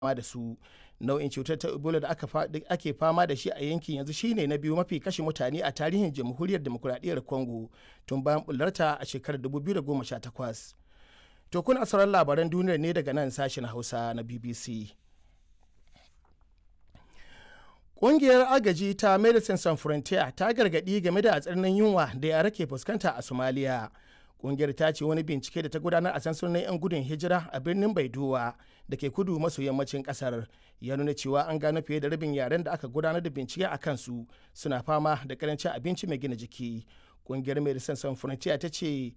fama da su nau'in cutar ta ebola da ake fama da shi a yankin yanzu shine na biyu mafi kashe mutane a tarihin jamhuriyar demokuraɗiyyar congo tun bayan bullarta a shekarar 2018 to kuna sauran labaran duniyar ne daga nan sashen hausa na bbc Ƙungiyar agaji ta Medicine Sans Frontier ta gargaɗi game da tsananin yunwa da yara ke fuskanta a Somalia. Ƙungiyar ta ce wani bincike da ta gudanar a sansanin 'yan gudun hijira a birnin Baidowa da ke kudu maso yammacin ƙasar ya nuna cewa an gano fiye da rabin yaren da aka gudanar da bincike a kansu suna fama da karancin abinci mai gina jiki. Ƙungiyar Medicine Sans Frontier ta ce